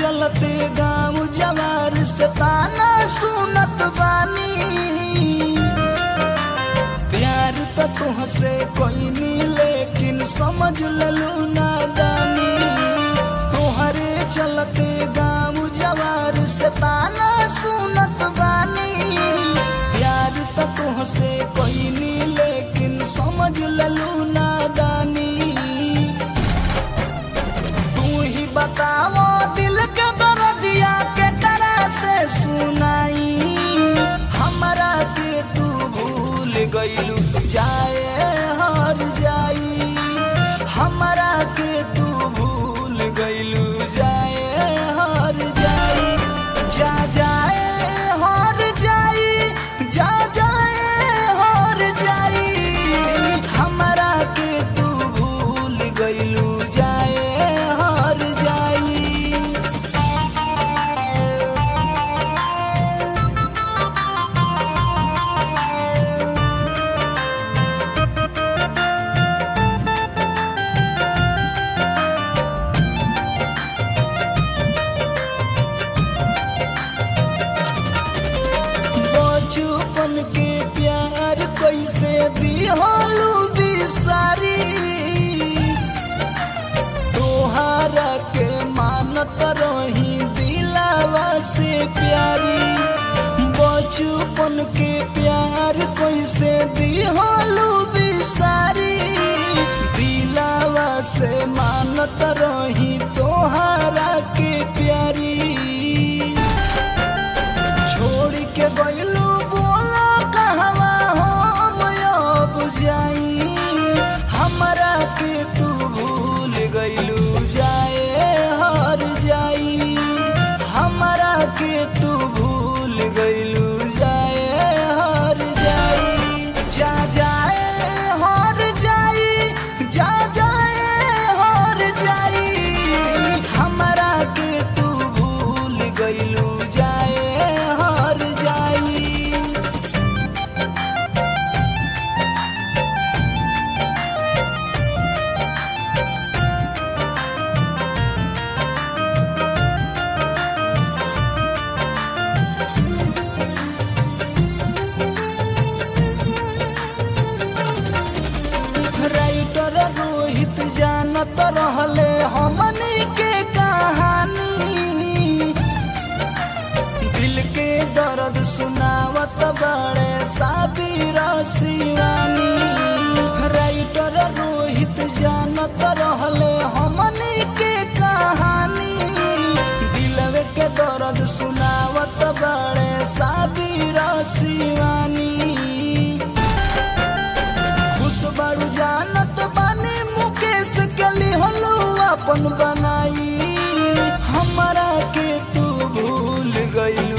चलते गाँव जवार से ताना सुनत बानी प्यार तो तुहसे कोई नहीं लेकिन समझ ललू नादानी तोहरे चलते गाँव जवार से ताना सुनत बानी प्यार तो तुहसे कोई नहीं लेकिन समझ ललू नादानी तू ही बताओ दिल के दर्दिया के तरह से सुनाई हमरा के तू भूल गईलू जाए हर जाई हमरा के तू भूल गईलू जाए हर जाई जा जाए हर जाई जा जाए हर जाई हमरा के तू भूल गईलू जाए हर जाई बचपन के प्यार कैसे दिहलू बिसारी तोहारा के मानत रही दिलावा से प्यारी बचपन के प्यार कैसे दिहलू बिसारी दिलावा से मानत रही तोहारा के प्यारी छोड़ के गईलू बोला कहवा हम अब जाई हमरा के तू भूल गईलू जाए हर जाई हमरा के तू भूल गईलू जाए हर जाई जा जाए हर जाई जा जाए हर जाई हमरा के तू भूल गईलू जाए हर जाई राइटर रोहित जानत रहले हमनी के कहानी दिल के दर्द सुनावत बड़े साबिर शिवानी राइटर रोहित जानत रहले हमनी के कहानी दिलवे के दर्द सुनावत बड़े साबिर शिवानी खुश बड़ू जानत बानी मुकेश के लिहलू अपन बनाई हमरा के तू भूल गईलू